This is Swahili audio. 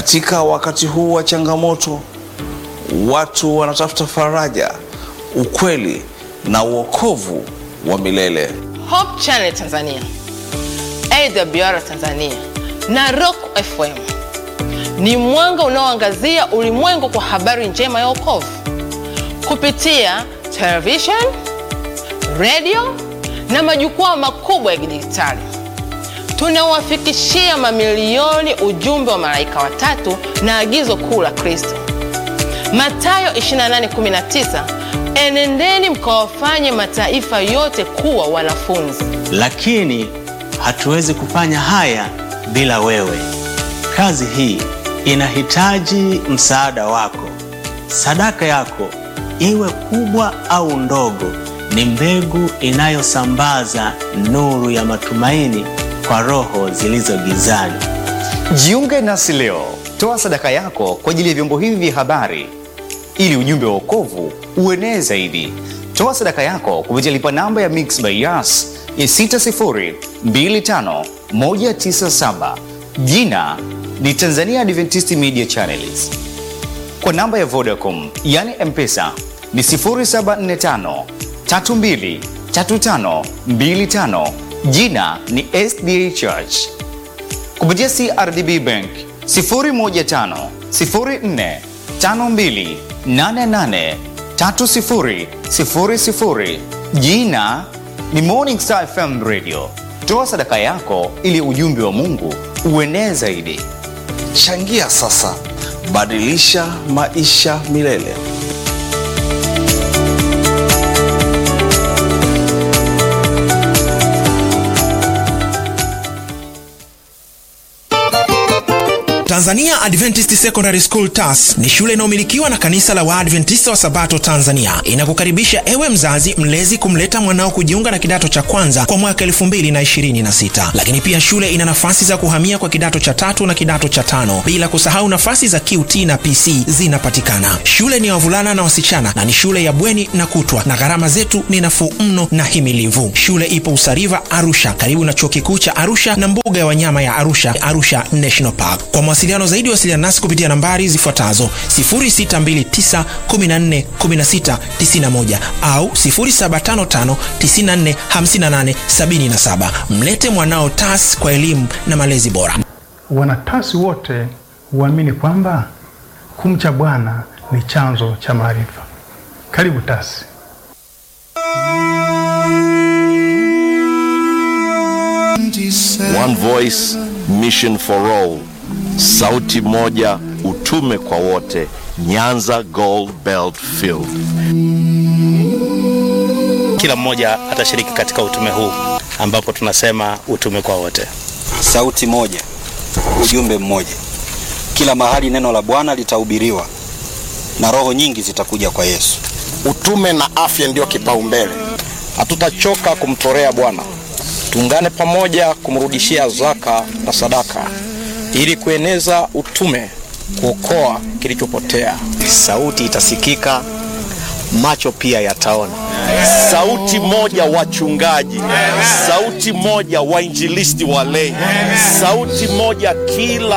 Katika wakati huu wa changamoto, watu wanatafuta faraja, ukweli na uokovu wa milele. Hope Channel Tanzania, AWR Tanzania na Rock FM ni mwanga unaoangazia ulimwengu kwa habari njema ya wokovu kupitia television, radio na majukwaa makubwa ya kidijitali. Tunawafikishia mamilioni ujumbe wa malaika watatu na agizo kuu la Kristo, Mathayo 28:19, enendeni mkawafanye mataifa yote kuwa wanafunzi. Lakini hatuwezi kufanya haya bila wewe. Kazi hii inahitaji msaada wako. Sadaka yako iwe kubwa au ndogo, ni mbegu inayosambaza nuru ya matumaini kwa roho zilizo gizani. Jiunge nasi leo, toa sadaka yako kwa ajili ya vyombo hivi vya habari ili ujumbe wa wokovu uenee zaidi. Toa sadaka yako kupitia lipa namba ya Mixx by Yas ya 6025197 jina ni Tanzania Adventist Media Channels. Kwa namba ya Vodacom yani M-Pesa ni 0745 32 35 25 jina ni SDA Church. Kupitia CRDB Bank 015 04 52 88 30 00 jina ni Morning Star FM Radio. Toa sadaka yako ili ujumbe wa Mungu uenee zaidi. Changia sasa, badilisha maisha milele. Tanzania Adventist Secondary School TAS ni shule inayomilikiwa na kanisa la Waadventista wa Sabato Tanzania. Inakukaribisha ewe mzazi mlezi kumleta mwanao kujiunga na kidato cha kwanza kwa mwaka 2026. Lakini pia shule ina nafasi za kuhamia kwa kidato cha tatu na kidato cha tano, bila kusahau nafasi za QT na PC zinapatikana. Shule ni ya wavulana na wasichana na ni shule ya bweni na kutwa, na gharama zetu ni nafuu mno na himilivu. Shule ipo Usariva, Arusha, karibu na chuo kikuu cha Arusha na mbuga ya wanyama ya Arusha, Arusha National Park. Kwa mawasiliano zaidi wasiliana nasi kupitia nambari zifuatazo 0629141691 au 0755945877. Mlete mwanao TAS kwa elimu na malezi bora. Wanatasi wote huamini kwamba kumcha Bwana ni chanzo cha maarifa. Karibu TASI. One voice, mission for all. Sauti moja, utume kwa wote. Nyanza Gold Belt Field. Kila mmoja atashiriki katika utume huu ambapo tunasema utume kwa wote. Sauti moja, ujumbe mmoja. Kila mahali neno la Bwana litahubiriwa na roho nyingi zitakuja kwa Yesu. Utume na afya ndiyo kipaumbele. Hatutachoka kumtolea Bwana. Tuungane pamoja kumrudishia zaka na sadaka ili kueneza utume, kuokoa kilichopotea. Sauti itasikika, macho pia yataona. Sauti moja wachungaji, sauti moja wainjilisti walei, sauti moja kila